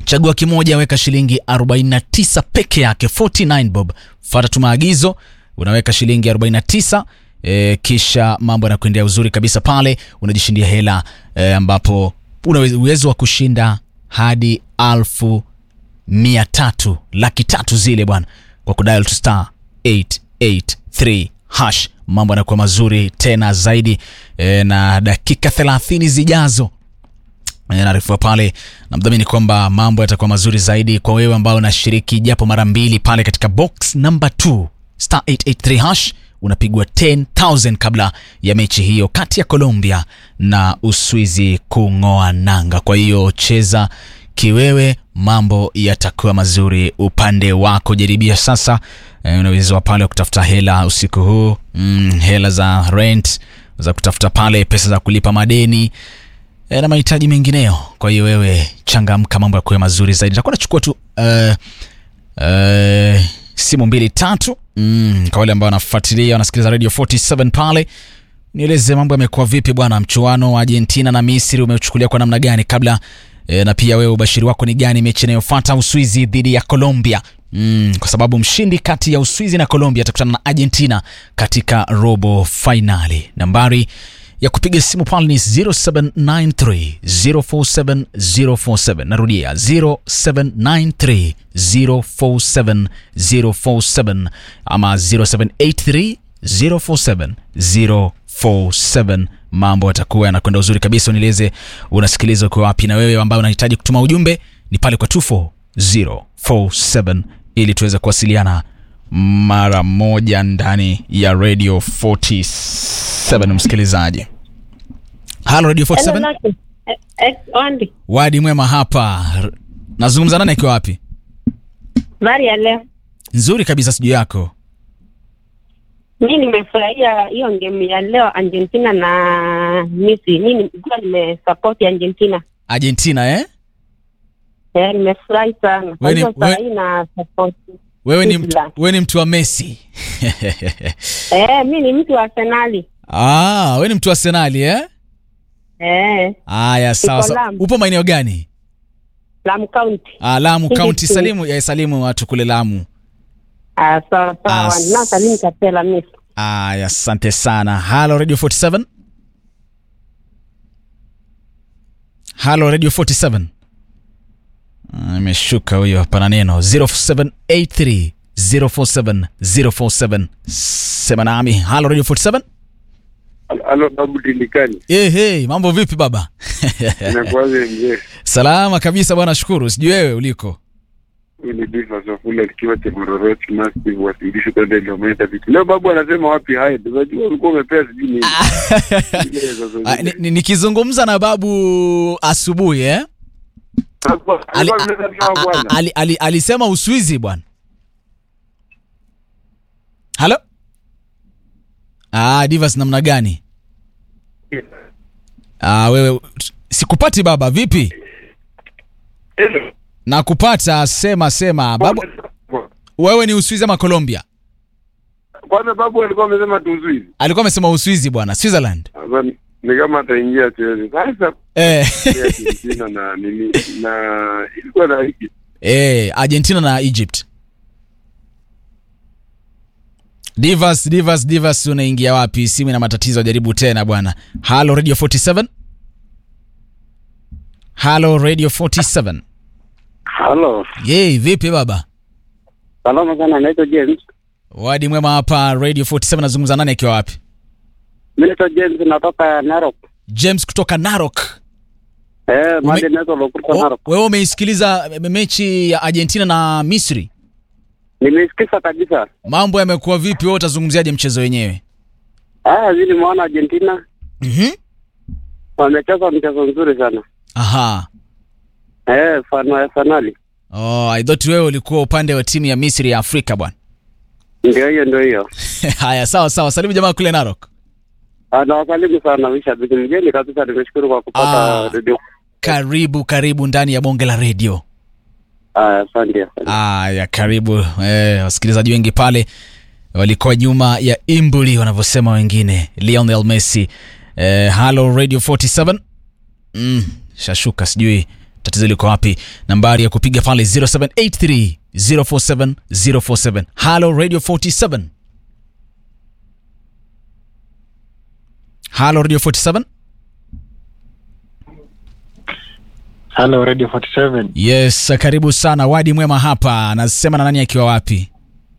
chagua kimoja weka shilingi 49 peke yake 49 bob fata tu maagizo unaweka shilingi 49 e, kisha mambo yanakuendea uzuri kabisa pale unajishindia hela e, ambapo una uwezo wa kushinda hadi alfu mia tatu laki tatu zile bwana kwa kudial to star 883 hash mambo yanakuwa mazuri tena zaidi e, na dakika 30 zijazo E, naarifiwa pale na mdhamini kwamba mambo yatakuwa mazuri zaidi kwa wewe ambao unashiriki japo mara mbili pale katika box number 2 star 883 hash unapigwa 10000 kabla ya mechi hiyo kati ya Colombia na Uswizi kung'oa nanga. Kwa hiyo cheza kiwewe, mambo yatakuwa mazuri upande wako. Jaribia sasa. E, unaweza pale kutafuta hela usiku huu mm, hela za rent za kutafuta pale pesa za kulipa madeni e, na mahitaji mengineyo. Kwa hiyo wewe changamka, mambo yakuwe mazuri zaidi. Nitakuwa nachukua tu uh, uh, simu mbili tatu mm, kwa wale ambao wanafuatilia wanasikiliza radio 47 pale nieleze mambo yamekuwa vipi bwana mchuano wa argentina na misri umeuchukulia kwa namna gani kabla e, na pia wewe ubashiri wako ni gani mechi inayofuata uswizi dhidi ya colombia Mm, kwa sababu mshindi kati ya uswizi na colombia atakutana na argentina katika robo fainali nambari ya kupiga simu pale ni 0793 047 047 narudia 0793 047 047 ama 0783 047 047 mambo yatakuwa yanakwenda uzuri kabisa unieleze unasikiliza ukiwa wapi na wewe ambaye unahitaji kutuma ujumbe ni pale kwa 24047 ili tuweze kuwasiliana mara moja ndani ya radio 47 msikilizaji halo radio 47 Hello, Lucky. Eh, eh, Wandi, wadi mwema hapa R- nazungumza nani akiwa wapi habari ya leo. nzuri kabisa sijuu yako Mi nimefurahia hiyo game ya leo Argentina na Misri. Mi nilikuwa nimesupport Argentina. argentina eh? Eh, nimefurahi sana. Kwa Wewe ni- hiyo saa wewe- hii na support. wewe ni, mtu, Switzerland. wewe ni mtu wa messi Eh, mi ni mtu wa Arsenali. ah, wewe ni mtu wa senali eh? Eh, aya sawa Niko sawa Lamu. upo maeneo gani Lamu County. ah, lamu Hindi kaunti tu. salimu ya salimu watu kule lamu Ah, sawa sawa. As- Na Salim Kapela Misri. aya asante sana halo radio 47 halo radio 47 Ah, imeshuka huyo hapana neno 0783 047 047 sema nami halo radio 47 Halo babu Tindikani, hey, hey, mambo vipi baba inakuwaje mzee? salama kabisa bwana shukuru sijui wewe uliko Huyu ni Bifa Safula likiwa Temororoti Massive wasilisho kwenda Ilometa vitu. Leo babu anasema wapi haya? Unajua ulikuwa umepea sijui nini. Ile sasa Ah, ni- ni- nikizungumza na babu asubuhi eh? Alikuwa- ali, alikuwa a- amesema a- a- bwana. ali, ali, alisema uswizi bwana halo ah, divas namna gani ah, wewe sikupati baba vipi Hello. nakupata sema sema babu wewe ni uswizi ama colombia Kwanza babu alikuwa amesema tuzuizi. alikuwa amesema uswizi bwana switzerland Sasa ni- ni kama ataingia chezi. Sasa eh, ya Argentina na nini na ilikuwa na hiki. eh, argentina na egypt divas divas divas unaingia wapi simu ina matatizo jaribu tena bwana halo radio 47 halo radio 47 Halo. yei vipi baba Salama sana naitwa James. wadi mwema hapa radio 47 nazungumza nani akiwa wapi Mimi naitwa James natoka Narok. james kutoka narok Eh, mali naitwa Lokuta O- Narok. wewe umeisikiliza me- mechi ya argentina na misri Nimesikiza kabisa. mambo yamekuwa vipi wewe utazungumziaje mchezo wenyewe Ah, vile nimeona Argentina mm-hmm. wamecheza mchezo mzuri sana. aha Eh, fano ya fanali. oh, i thought wewe ulikuwa upande wa timu ya misri ya afrika bwana Ndio hiyo ndio hiyo. haya sawa sawa salimu jamaa kule narok Ah, nawasalimu sana mashabiki mgeni kabisa, nimeshukuru kwa kupata Ah. redio. karibu karibu ndani ya bonge la redio Ah, asante. asante. aya karibu eh, wasikilizaji wengi pale walikuwa nyuma ya imbuli wanavyosema wengine lionel messi eh, halo radio 47 mm, shashuka sijui tatizo liko wapi nambari ya kupiga pale 0783 047 047 halo radio 47 halo radio 47 Hello Radio 47. yes karibu sana wadi mwema hapa anasema na nani akiwa wapi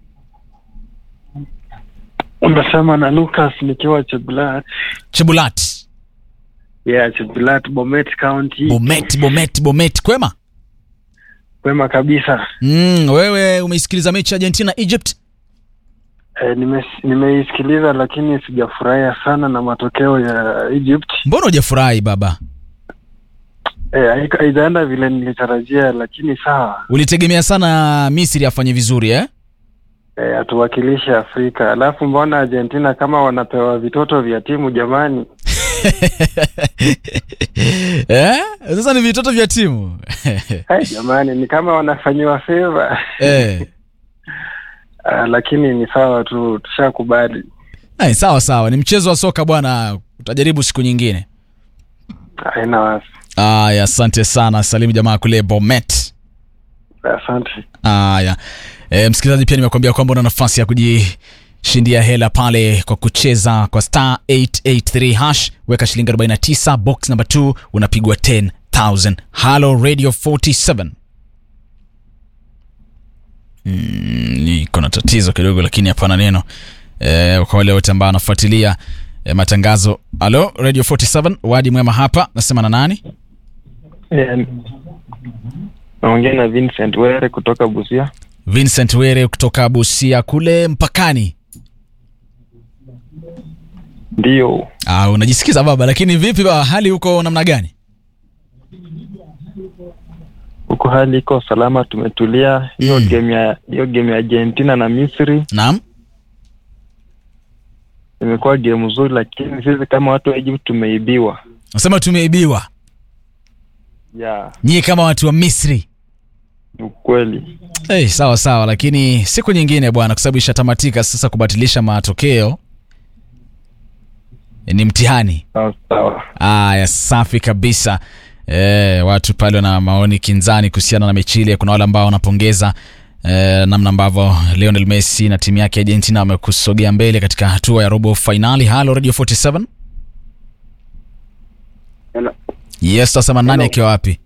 Unasema na Lucas nikiwa Chebulat. chebulat Yeah, Chebulat, Bomet County. bomet bomet bomet kwema Kwema kabisa. mm, wewe umeisikiliza mechi ya argentina egypt E, nime, nimeisikiliza lakini sijafurahia sana na matokeo ya Egypt. mbona hujafurahi baba E, haika- haijaenda vile nilitarajia, lakini sawa. ulitegemea sana misri afanye vizuri eh? E, atuwakilishe Afrika. Alafu mbona Argentina kama wanapewa vitoto vya timu jamani? eh? sasa ni vitoto vya timu Hai, jamani ni kama wanafanyiwa favor. eh. Ah, lakini ni sawa tu, tushakubali. Ay, sawa sawa ni mchezo wa soka bwana utajaribu siku nyingine Haina wasi. aya asante sana salimu jamaa kule bomet Asante. Haya, e, msikilizaji, pia nimekuambia kwamba una nafasi ya kujishindia hela pale kwa kucheza kwa star 883 hash, weka shilingi 49 box number 2 unapigwa 10000. Halo Radio 47. Mm, niko na tatizo kidogo lakini hapana neno. E, kwa wale wote ambao wanafuatilia e, matangazo. Halo Radio 47, wadi mwema hapa, nasema na nani? Yeah. Naongea na Vincent Were kutoka Busia. Vincent Were kutoka Busia kule mpakani. Ndio, Ah, unajisikiza baba, lakini vipi baba, hali huko namna gani? huko hali iko salama, tumetulia. Hiyo Mm. game ya hiyo game ya Argentina na Misri Naam. imekuwa game nzuri, lakini sisi kama watu wa Egypt tumeibiwa. Nasema tumeibiwa. Yeah, Nyie kama watu wa Misri. ni ukweli. Hey, sawa sawa, lakini siku nyingine bwana, kwa sababu ishatamatika sasa. Kubatilisha matokeo eh, ni mtihani. Sawa sawa. Aya, safi kabisa. E, watu pale wana maoni kinzani kuhusiana na mechi ile. Kuna wale ambao wanapongeza e, namna ambavyo Lionel Messi na timu yake ya Argentina wamekusogea mbele katika hatua ya robo fainali. Halo Radio 47. Hello. Yes, tasema nani Hello. akiwa wapi?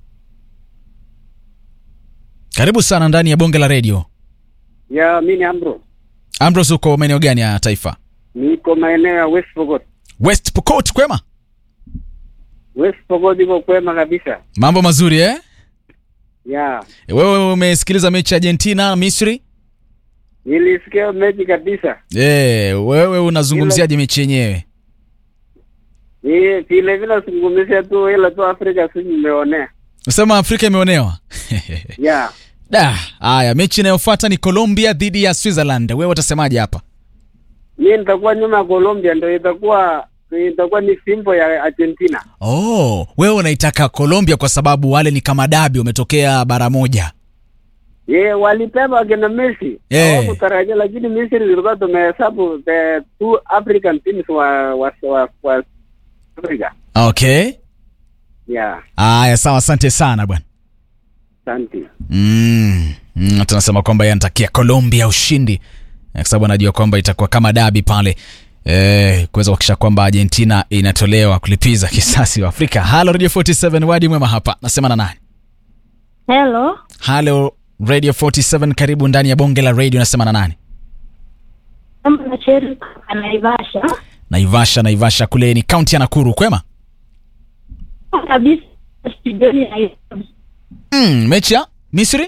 Karibu sana ndani ya bonge la radio. Ya, mi ni Ambro, Ambrose, uko maeneo gani ya taifa? niko maeneo ya West Pokot. West Pokot, kwema? West Pokot iko kwema kabisa. Mambo mazuri eh? Ya, Wewe umesikiliza mechi ya Argentina na Misri? nilisikia mechi kabisa. Eh, wewe unazungumziaje mechi yenyewe? Ni vile vile zungumzia tu ile tu Afrika si nimeonea. Unasema Afrika imeonewa. Ya, Da, haya mechi inayofuata ni Colombia dhidi ya Switzerland. Wewe utasemaje hapa? mi nitakuwa nyuma ya Colombia, ndio itakuwa itakuwa ni fimbo ya Argentina. Oh, wewe unaitaka Colombia kwa sababu wale ni kama dabi umetokea bara moja. Ye, walipewa akina Messi Eh. hawakutarajia, lakini Misri zilikuwa tumehesabu the two African teams wa wa wa, wa Africa. Okay. Ya, Haya, sawa, asante sana bwana. asante. Mm. Mm, tunasema kwamba yeye anatakia Colombia ushindi Eh, kwa sababu anajua kwamba itakuwa kama dabi pale eh, kuweza kuhakikisha kwamba Argentina inatolewa kulipiza kisasi wa Afrika. Halo Radio 47 wadi mwema hapa. Nasema na nani? Hello, Halo Radio 47 karibu ndani ya bonge la radio nasema na nani? kama na Cheri anaivasha Naivasha Naivasha kule ni kaunti ya Nakuru kwema? kabisa studioni na Mm, mechi ya Misri?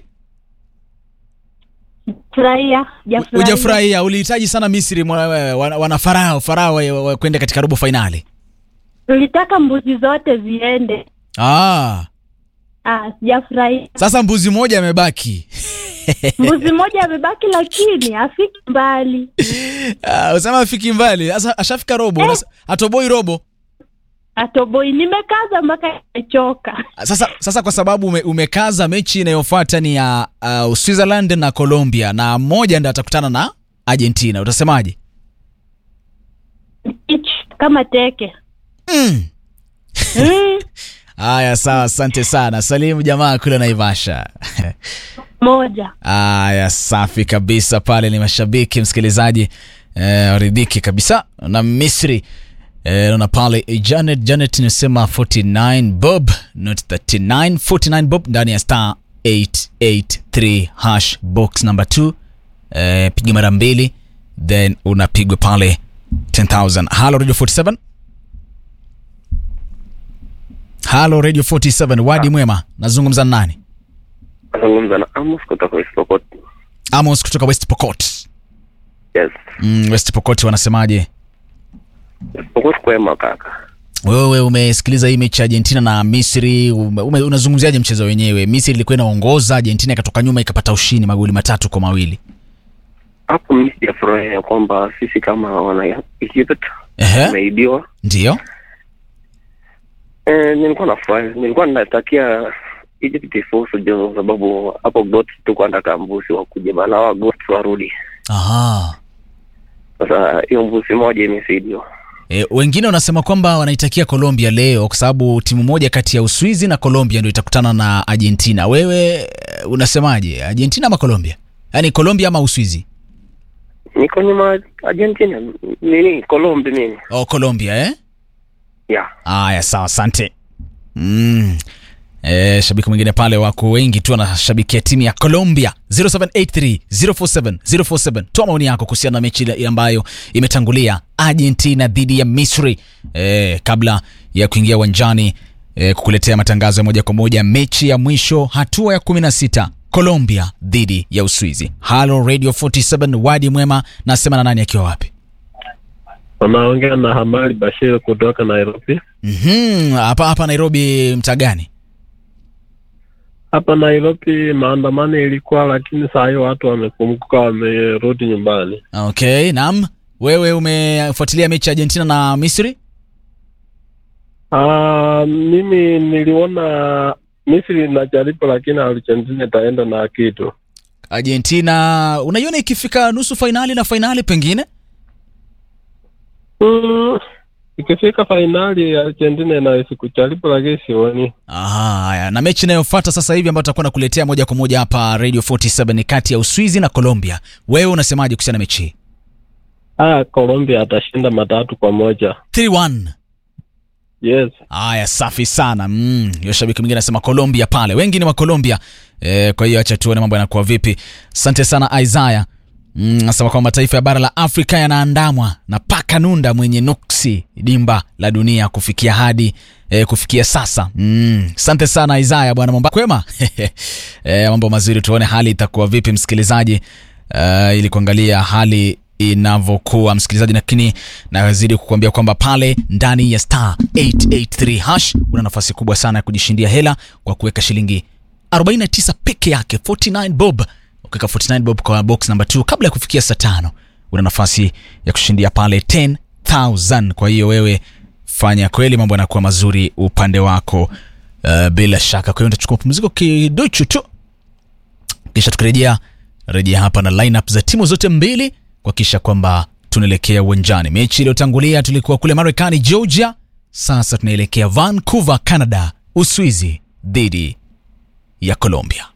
furahia Hujafurahia, ulihitaji sana Misri mwa- wana, wana farao farao wa- wa- kwenda katika robo fainali. Tulitaka mbuzi zote ziende. Ah, Ah, sijafurahia. sasa mbuzi moja amebaki. Mbuzi mmoja amebaki, lakini hafiki mbali. Ah, usema afiki mbali. Sasa ashafika robo, Eh. unas- atoboi robo. Atoboi, nimekaza mpaka nimechoka. Sasa sasa kwa sababu ume, umekaza mechi inayofuata ni ya uh, Switzerland na Colombia na mmoja ndo atakutana na Argentina. Utasemaje? Ich, kama teke Mm. mm. Haya, sawa, asante sana. Salimu jamaa kule Naivasha. moja Haya, safi kabisa. Pale ni mashabiki msikilizaji, eh, waridhiki kabisa na Misri. Eh, naona pale eh, Janet Janet inasema 49 bob not 39 49 bob ndani ya star 883 hash box number 2 eh, piga mara mbili then unapigwa pale 10000 halo radio 47 halo radio 47 wadi mwema nazungumza na nani Nazungumza na Amos kutoka West Pokot. amos kutoka west pokot Yes. mm, west pokot wanasemaje West Pokot kwema kaka. wewe umesikiliza hii mechi ya argentina na misri ume, ume, unazungumziaje mchezo wenyewe misri ilikuwa inaongoza argentina ikatoka nyuma ikapata ushindi magoli matatu kwa mawili Hapo mimi sijafurahia kwamba sisi kama wana Egypt Ehe, tumeibiwa. ndio Eh, nilikuwa nafurahi, nilikuwa natakia Egypt ifuzu jo, sababu hapo got tuko anataka mbusi wakuje bana, hawa got warudi. Aha. Sasa hiyo mbusi moja imesaidiwa. E, wengine wanasema kwamba wanaitakia Colombia leo kwa sababu timu moja kati ya Uswizi na Colombia ndio itakutana na Argentina. Wewe eh, unasemaje, Argentina ama Colombia? Yaani Colombia ama Uswizi? Niko nyuma Argentina, nini Colombia mimi. Oh, Colombia eh? Yeah. Aya, sawa, asante. Mm. E, shabiki mwingine pale wako wengi tu wanashabikia timu ya Colombia 0783 047 047. Toa maoni yako kuhusiana na mechi ile ambayo imetangulia Argentina dhidi ya Misri e, kabla ya kuingia uwanjani e, kukuletea matangazo ya moja kwa moja mechi ya mwisho hatua ya 16 Colombia dhidi ya Uswizi. Halo Radio 47 Wadi Mwema, nasema na nani akiwa wapi? Wanaongea na Hamali Bashir kutoka Nairobi. Mhm, hapa hapa Nairobi mtaa gani? Hapa Nairobi maandamano ilikuwa, lakini saa hiyo watu wamekumbuka, wamerudi nyumbani. Okay, naam. Wewe umefuatilia mechi ya Argentina na Misri? Ah, mimi niliona Misri inajaribu, lakini Argentina itaenda na kitu. Argentina unaiona ikifika nusu fainali na fainali pengine? Mm, ikifika fainali Argentina inaweza kujaribu, lakini sioni. Aha, haya. Na mechi inayofuata sasa hivi ambayo tutakuwa nakuletea moja kwa moja hapa Radio 47 ni kati ya Uswizi na Colombia. Wewe unasemaje kuhusiana na mechi hii? Ah, Colombia atashinda matatu kwa moja. 3-1. Yes. Haya, safi sana. Mm, hiyo shabiki mwingine anasema Colombia pale. Wengi ni wa Colombia. E, kwa hiyo acha tuone mambo yanakuwa vipi. Asante sana Isaiah. Mm, anasema kwamba mataifa ya bara la Afrika yanaandamwa na paka nunda mwenye nuksi dimba la dunia kufikia hadi e, kufikia sasa. Mm, asante sana Isaiah bwana mambo kwema. e, mambo mazuri tuone hali itakuwa vipi msikilizaji. Uh, ili kuangalia hali inavyokuwa msikilizaji, lakini nazidi kukuambia kwamba pale ndani ya star 883 hash una nafasi kubwa sana ya kujishindia hela kwa kuweka shilingi 49 peke yake 49 bob. Ukiweka 49 bob kwa box number 2 kabla ya kufikia saa tano una nafasi ya kushindia pale 10000. Kwa hiyo wewe fanya kweli, mambo yanakuwa mazuri upande wako uh, bila shaka. Kwa hiyo nitachukua pumziko kidogo tu kisha tukirejea rejea hapa na lineup za timu zote mbili kuhakikisha kwamba tunaelekea uwanjani. Mechi iliyotangulia tulikuwa kule Marekani, Georgia. Sasa tunaelekea Vancouver, Canada, Uswizi dhidi ya Colombia.